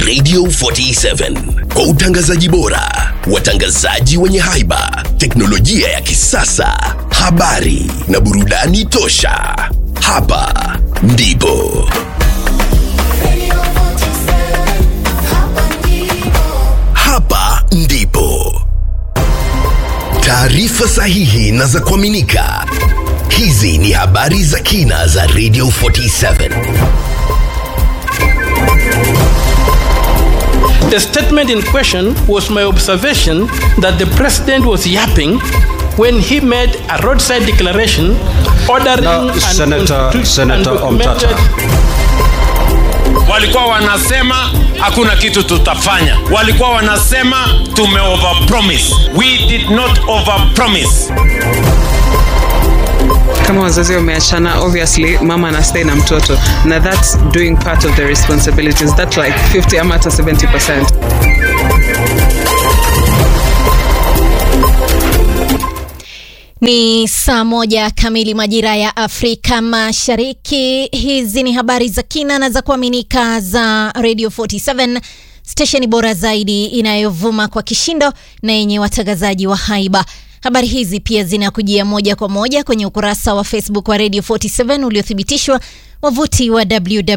Radio 47 kwa utangazaji bora, watangazaji wenye haiba, teknolojia ya kisasa, habari na burudani tosha. Hapa ndipo hapa ndipo taarifa sahihi na za kuaminika. Hizi ni habari za kina za Radio 47. The statement in question was my observation that the president was yapping when he made a roadside declaration ordering Now, and Senator- constitu- Senator undocumented- Omtata. walikuwa wanasema hakuna kitu tutafanya walikuwa wanasema tume overpromise we did not overpromise kama wazazi wameachana obviously mama anastay na mtoto na that's doing part of the responsibilities that like 50 ama hata 70 Ni saa moja kamili majira ya Afrika Mashariki. Hizi ni habari za kina na za kuaminika za Radio 47 stesheni bora zaidi inayovuma kwa kishindo na yenye watangazaji wa haiba. Habari hizi pia zinakujia moja kwa moja kwenye ukurasa wa Facebook wa Radio 47 uliothibitishwa, wavuti wa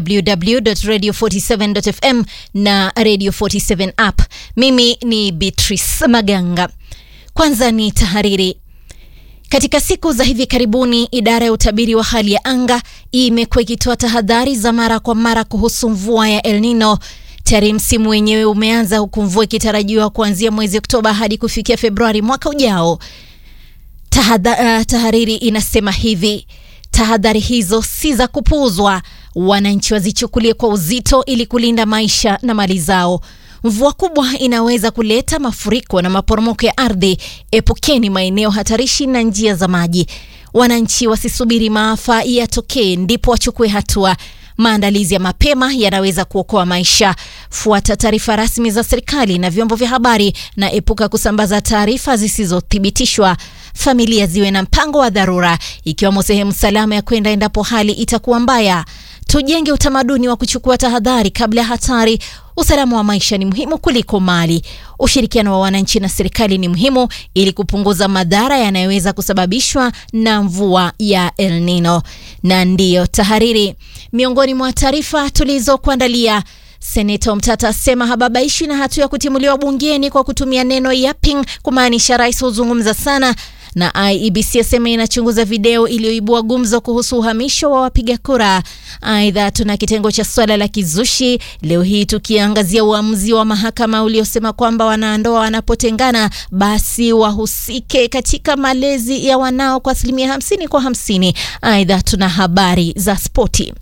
www.radio47.fm na Radio 47 app. Mimi ni Beatrice Maganga. Kwanza ni tahariri. Katika siku za hivi karibuni, idara ya utabiri wa hali ya anga imekuwa ikitoa tahadhari za mara kwa mara kuhusu mvua ya El Nino. Tayari msimu wenyewe umeanza huku mvua ikitarajiwa kuanzia mwezi Oktoba hadi kufikia Februari mwaka ujao. Tahadha, uh, tahariri inasema hivi: tahadhari hizo si za kupuuzwa, wananchi wazichukulie kwa uzito ili kulinda maisha na mali zao. Mvua kubwa inaweza kuleta mafuriko na maporomoko ya ardhi. Epukeni maeneo hatarishi na njia za maji. Wananchi wasisubiri maafa yatokee ndipo wachukue hatua. Maandalizi ya mapema yanaweza kuokoa maisha. Fuata taarifa rasmi za serikali na vyombo vya habari na epuka kusambaza taarifa zisizothibitishwa. Familia ziwe na mpango wa dharura, ikiwemo sehemu salama ya kwenda endapo hali itakuwa mbaya. Tujenge utamaduni wa kuchukua tahadhari kabla ya hatari. Usalama wa maisha ni muhimu kuliko mali. Ushirikiano wa wananchi na serikali ni muhimu ili kupunguza madhara yanayoweza kusababishwa na mvua ya El Nino. Na ndiyo tahariri, miongoni mwa taarifa tulizokuandalia. Seneta Omtata asema hababaishwi na hatua ya kutimuliwa bungeni kwa kutumia neno yapping kumaanisha rais huzungumza sana na IEBC asema inachunguza video iliyoibua gumzo kuhusu uhamisho wa wapiga kura. Aidha, tuna kitengo cha swala la kizushi leo hii tukiangazia uamuzi wa mahakama uliosema kwamba wanandoa wanapotengana basi wahusike katika malezi ya wanao kwa asilimia hamsini kwa hamsini. Aidha, tuna habari za spoti.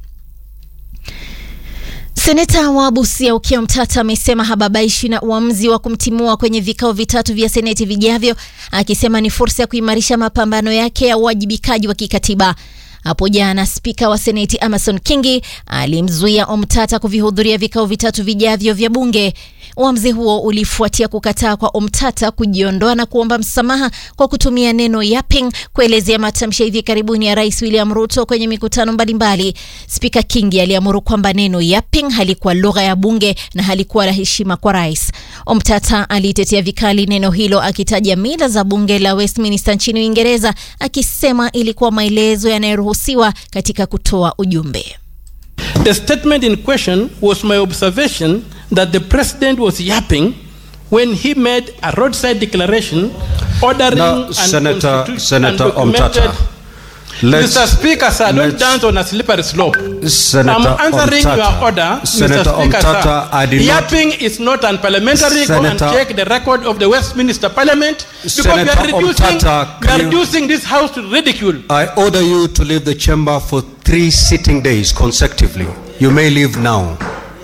Seneta wa Busia Okiya Mtata amesema hababaishi na uamuzi wa kumtimua kwenye vikao vitatu vya seneti vijavyo, akisema ni fursa ya kuimarisha mapambano yake ya uwajibikaji wa kikatiba. Hapo jana spika wa seneti Amason Kingi alimzuia Omtata kuvihudhuria vikao vitatu vijavyo vya bunge. Uamuzi huo ulifuatia kukataa kwa Omtata kujiondoa na kuomba msamaha kwa kutumia neno yapping kuelezea matamshi ya hivi karibuni ya Rais William Ruto kwenye mikutano mbalimbali. Spika Kingi aliamuru kwamba neno yapping halikuwa lugha ya bunge na halikuwa la heshima kwa rais. Omtata alitetea vikali neno hilo akitaja mila za bunge la Westminster nchini Uingereza, akisema ilikuwa maelezo yanayoruhusiwa katika kutoa ujumbe. The statement in question was my observation that the president was yapping when he made a roadside declaration ordering Now, and Senator- constitu- Senator undocumented- Omtata, let's- Mr. Speaker, sir, don't let's- dance on a slippery slope. Senator I'm answering Omtata, your order, Senator Mr. Speaker, Omtata, I sir. did not- Yapping is not unparliamentary. Go and Senator- check the record of the Westminster Parliament because we Senator are reducing, Omtata, we are can you- reducing this house to ridicule. I order you to leave the chamber for three sitting days consecutively. You may leave now.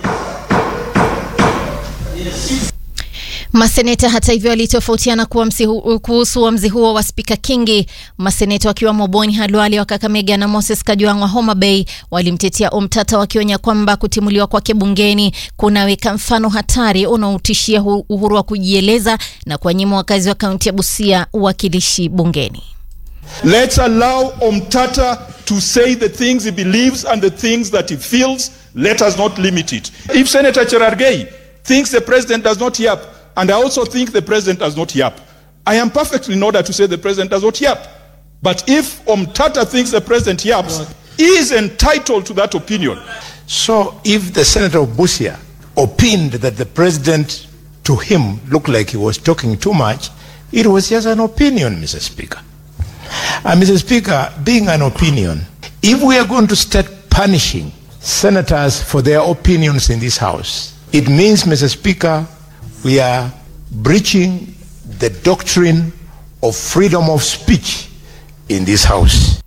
Maseneta hata hivyo walitofautiana kuamsi hu- kuhusu uamuzi huo wa spika Kingi. Maseneta wakiwemo Boni Halwali wa Kakamega na Moses Kajwang' wa Homa Bay walimtetea Omtata wakionya kwamba kutimuliwa kwake bungeni kunaweka mfano hatari unaotishia hu- uhuru wa kujieleza na kuwanyima wakazi wa kaunti ya Busia uwakilishi bungeni. Let's allow Omtata to say the things he believes and the things that he feels. Let us not limit it. If Senator Cherargei thinks the president does not yap, and I also think the president does not yap. I am perfectly in order to say the president does not yap. But if Omtata thinks the president yaps, he is entitled to that opinion. So if the Senator of Busia opined that the president to him looked like he was talking too much, it was just an opinion, Mr. Speaker. And Mr. Speaker, being an opinion, if we are going to start punishing senators for their opinions in this House, it means, Mr. Speaker, we are breaching the doctrine of freedom of speech in this House.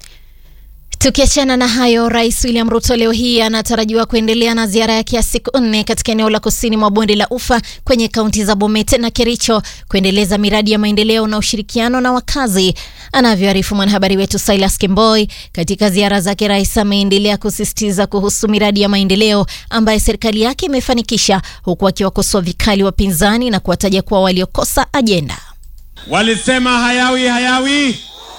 Tukiachana na hayo, Rais William Ruto leo hii anatarajiwa kuendelea na ziara yake ya siku nne katika eneo la kusini mwa bonde la Ufa kwenye kaunti za Bomet na Kericho kuendeleza miradi ya maendeleo na ushirikiano na wakazi, anavyoarifu mwanahabari wetu Silas Kimboi. Katika ziara zake, rais ameendelea kusisitiza kuhusu miradi ya maendeleo ambayo serikali yake imefanikisha, huku akiwakosoa vikali wapinzani na kuwataja kuwa waliokosa ajenda. Walisema hayawi hayawi,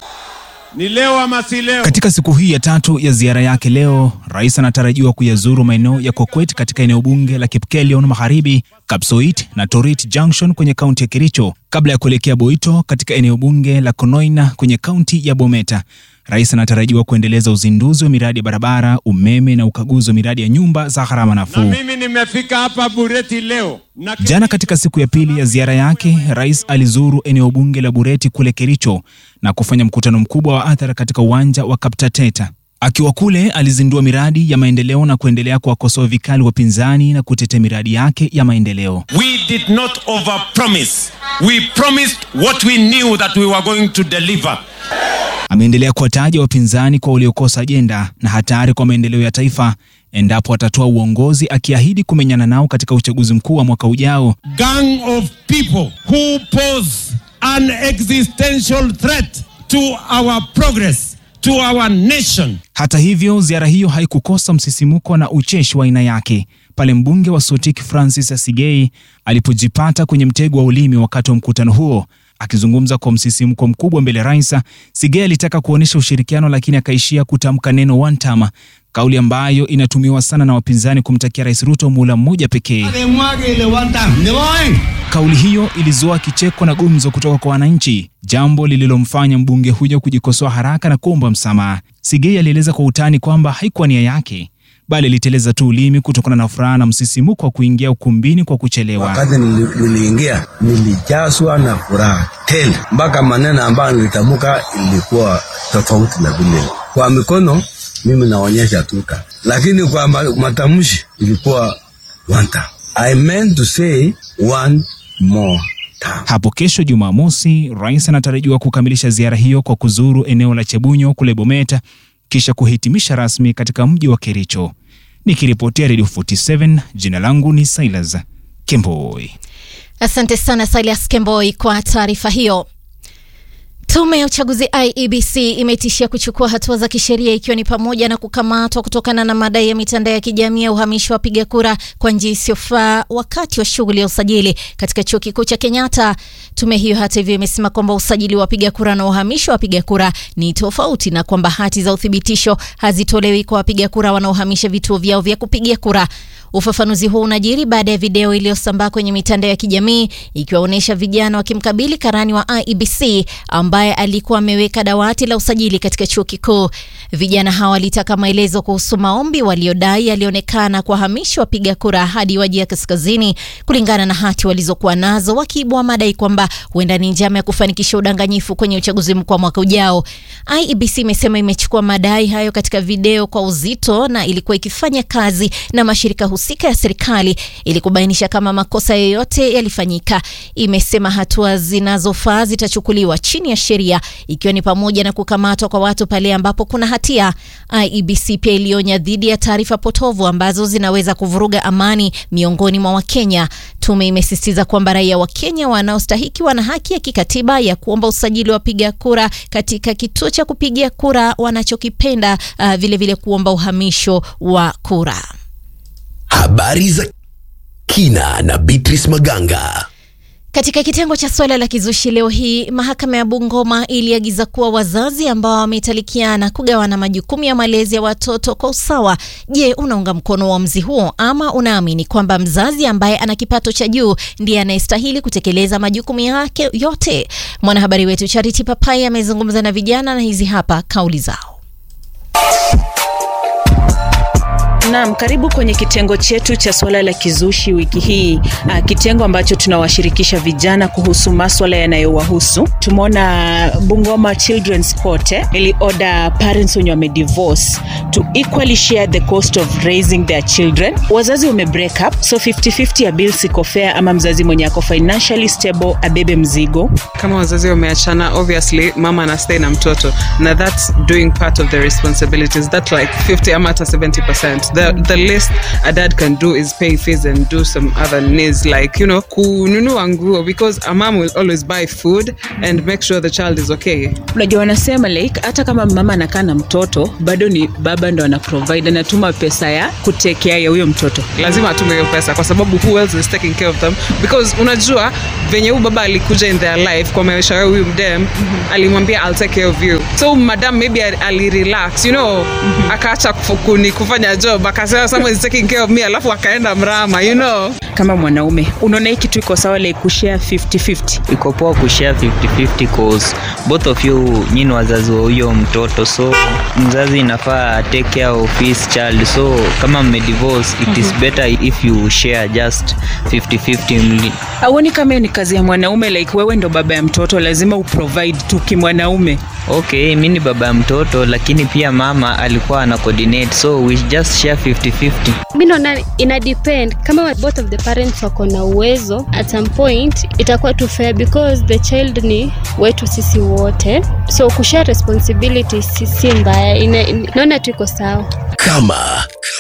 ni leo ama si leo? Katika siku hii ya tatu ya ziara yake leo, rais anatarajiwa kuyazuru maeneo ya Kokwet katika eneo bunge la Kipkelion Magharibi, Kapsoit na Torit Junction kwenye kaunti ya Kericho kabla ya kuelekea Boito katika eneo bunge la Konoina kwenye kaunti ya Bometa. Rais anatarajiwa kuendeleza uzinduzi wa miradi ya barabara, umeme na ukaguzi wa miradi ya nyumba za gharama Na nafuu. mimi nimefika hapa Bureti leo na Jana katika siku ya pili ya ziara yake, rais alizuru eneo bunge la Bureti kule Kericho na kufanya mkutano mkubwa wa hadhara katika uwanja wa Kaptateta. Akiwa kule, alizindua miradi ya maendeleo na kuendelea kuwakosoa vikali wapinzani na kutetea miradi yake ya maendeleo. we did not overpromise. We promised what we knew that we were going to deliver. Ameendelea kuwataja wapinzani kwa waliokosa ajenda na hatari kwa maendeleo ya taifa endapo atatoa uongozi, akiahidi kumenyana nao katika uchaguzi mkuu wa mwaka ujao. Gang of people who pose an existential threat to our progress, to our nation. Hata hivyo, ziara hiyo haikukosa msisimuko na ucheshi wa aina yake pale mbunge wa Sotik Francis Asigei alipojipata kwenye mtego wa ulimi wakati wa mkutano huo. Akizungumza kwa msisimko mkubwa mbele ya rais, Sigei alitaka kuonyesha ushirikiano, lakini akaishia kutamka neno one term, kauli ambayo inatumiwa sana na wapinzani kumtakia Rais Ruto muhula mmoja pekee. Kauli hiyo ilizua kicheko na gumzo kutoka kwa wananchi, jambo lililomfanya mbunge huyo kujikosoa haraka na kuomba msamaha. Sigei alieleza kwa utani kwamba haikuwa nia yake, bali aliteleza tu ulimi kutokana na furaha na msisimuko wa kuingia ukumbini kwa kuchelewa. Wakati nili- niliingia nilijazwa na furaha tele, mpaka maneno ambayo nilitamka ilikuwa tofauti na vile. Kwa mikono mimi naonyesha tuka, lakini kwa ma- matamshi ilikuwa one time. I meant to say one more time. Hapo kesho Jumamosi, rais anatarajiwa kukamilisha ziara hiyo kwa kuzuru eneo la Chebunyo kule Bometa, kisha kuhitimisha rasmi katika mji wa Kericho. Nikiripotia Radio 47, jina langu ni Silas Kemboi. Asante sana Silas Kemboi kwa taarifa hiyo. Tume ya uchaguzi IEBC imetishia kuchukua hatua za kisheria ikiwa ni pamoja na kukamatwa kutokana na madai ya mitandao ya kijamii ya uhamisho wa wapiga kura kwa njia isiyofaa wakati wa shughuli ya usajili katika chuo kikuu cha Kenyatta. Tume hiyo hata hivyo imesema kwamba usajili wa wapiga kura na uhamisho wa wapiga kura ni tofauti na kwamba hati za uthibitisho hazitolewi kwa wapiga kura wanaohamisha vituo vyao vya kupigia kura. Ufafanuzi huu unajiri baada ya video iliyosambaa kwenye mitandao ya kijamii ikiwaonyesha vijana wakimkabili karani wa IEBC ambaye alikuwa ameweka dawati la usajili katika chuo kikuu. Vijana hawa walitaka maelezo kuhusu maombi waliodai yalionekana kuwahamisha wapiga kura hadi Wajir Kaskazini kulingana na hati walizokuwa nazo, wakiibua madai kwamba huenda ni njama ya kufanikisha udanganyifu kwenye uchaguzi mkuu wa mwaka ujao. IEBC imesema imechukua madai hayo katika video kwa uzito na ilikuwa ikifanya kazi na mashirika husika ya serikali ili kubainisha kama makosa yoyote yalifanyika. Imesema hatua zinazofaa zitachukuliwa chini ya sheria ikiwa ni pamoja na kukamatwa kwa watu pale ambapo kuna hatia. IEBC pia ilionya dhidi ya taarifa potovu ambazo zinaweza kuvuruga amani miongoni mwa Wakenya. Tume imesisitiza kwamba raia wa Kenya wanaostahiki wana haki ya kikatiba ya kuomba usajili wa wapiga kura katika kituo cha kupigia kura wanachokipenda, uh, vilevile kuomba uhamisho wa kura. Habari za kina na Beatrice Maganga. Katika kitengo cha suala la kizushi leo hii, mahakama ya Bungoma iliagiza kuwa wazazi ambao wametalikiana kugawana majukumu ya malezi ya watoto kwa usawa. Je, unaunga mkono uamuzi huo ama unaamini kwamba mzazi ambaye ana kipato cha juu ndiye anayestahili kutekeleza majukumu yake yote? Mwanahabari wetu Charity Papai amezungumza na vijana na hizi hapa kauli zao. Naam, karibu kwenye kitengo chetu cha suala la kizushi wiki hii, uh, kitengo ambacho tunawashirikisha vijana kuhusu maswala yanayowahusu. Tumeona Bungoma Children's Court eh, ili order parents wenye wamedivorce to equally share the cost of raising their children. Wazazi wame break up, so 50-50 ya bills iko fair, ama mzazi mwenye ako financially stable abebe mzigo. kama wazazi wameachana obviously mama ana stay na mtoto na that's doing part of the responsibilities that like 50 ama hata 70% the, the least a dad can do is pay fees and do some other needs like you know kununua nguo because a mom will always buy food and make sure the child is okay Unajua wanasema like hata kama mama anakaa na mtoto bado ni baba ndo ana provide, anatuma pesa ya kutekea ya huyo mtoto. lazima atume hiyo pesa kwa sababu who else is taking care of them because unajua venye huyu baba alikuja in their life kwa maisha ya huyu mdem alimwambia I'll take care of you so madam maybe ali- alirelax you know akaacha kufu- kuni kufanya job akasema someone is taking care of me alafu akaenda mrama you know Kama mwanaume unaona hii kitu iko sawa like kushare 50-50? iko poa kushare 50-50 cause both of you nyini wazazi wa huyo mtoto so mzazi inafaa take care of his child so kama mmedivorce it is better if you share just 50-50 mli Auoni kama hiyo ni kazi ya mwanaume like wewe ndo baba ya mtoto lazima uprovide tu kimwanaume? okay mi ni baba ya mtoto lakini pia mama alikuwa ana coordinate so we just share 50-50 mi naona ina depend kama both of the parents wako na uwezo at some point itakuwa tu fair because the child ni wetu sisi wote so kushare responsibility si si mbaya Ina- ina- naona tu iko sawa Kama